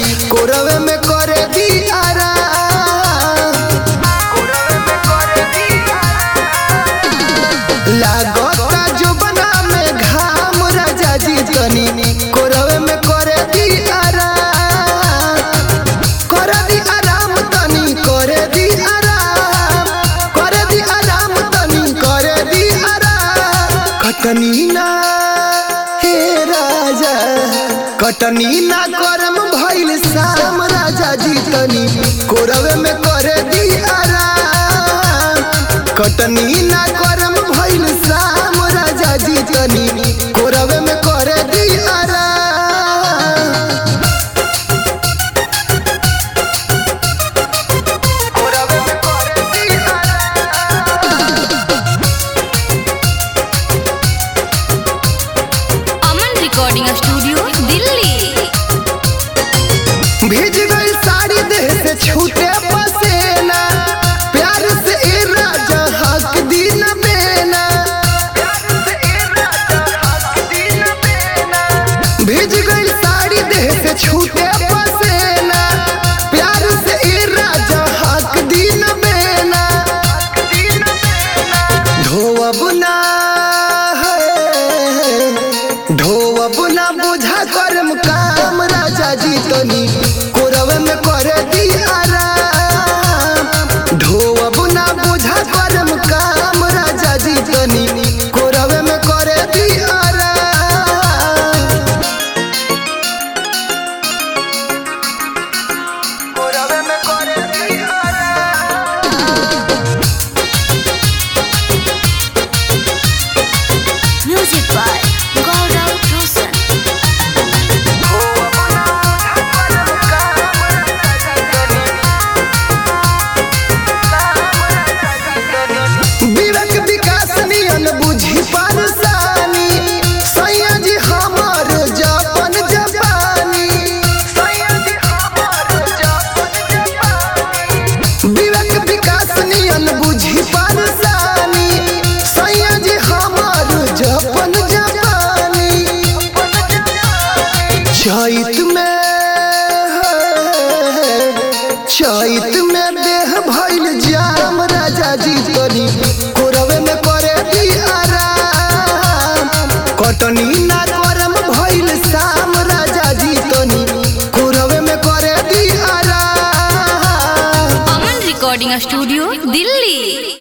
कोरवे में करे दी आराम लागता जो बना में घाम राजा जी तनी कोरवे में करे दी आराम करे दी आराम तनी करे दी आराम करे दी आराम तनी करे दी आराम कटनी ना हे राजा कटनी ना करम भइल शाम राजा जी तनी कोरवे में करे दी आराम कटनी ना करम भइल शाम राजा जी तनी कोरवे में करे दी आराम कोरवे में करे दी आराम अमन रिकॉर्डिंग स्टूडियो दिल्ली भीज गई साड़ी देह से छूटे पसेना प्यार से ए राजा हक दिन बेना भीज गई साड़ी देह से छूटे पसेना प्यार से ए राजा हक दिन बेना धोअब ना है ढोअब ना बुझा करम काम राजा जी तनी कोरवे में करे दी आराम ढोअब ना बुझा करम काम राजा जी तनी कोरवे में करे दी आराम कोरवे में करे दी आराम म्यूजिक बाय गौरव रोशन विवेक विकास नियन बुझी परेशानी सैया जी हमार जापन जापानी विवेक विकास नियन बुझी परेशानी सैया जी हमार जापन जापानी चैत में चैत में देह भइल जाम राजा जी तनी कोरवे में करे दी आराम कटनी ना करम भइल शाम राजा जी तनी कोरवे में करे दी आराम अमन रिकॉर्डिंग स्टूडियो दिल्ली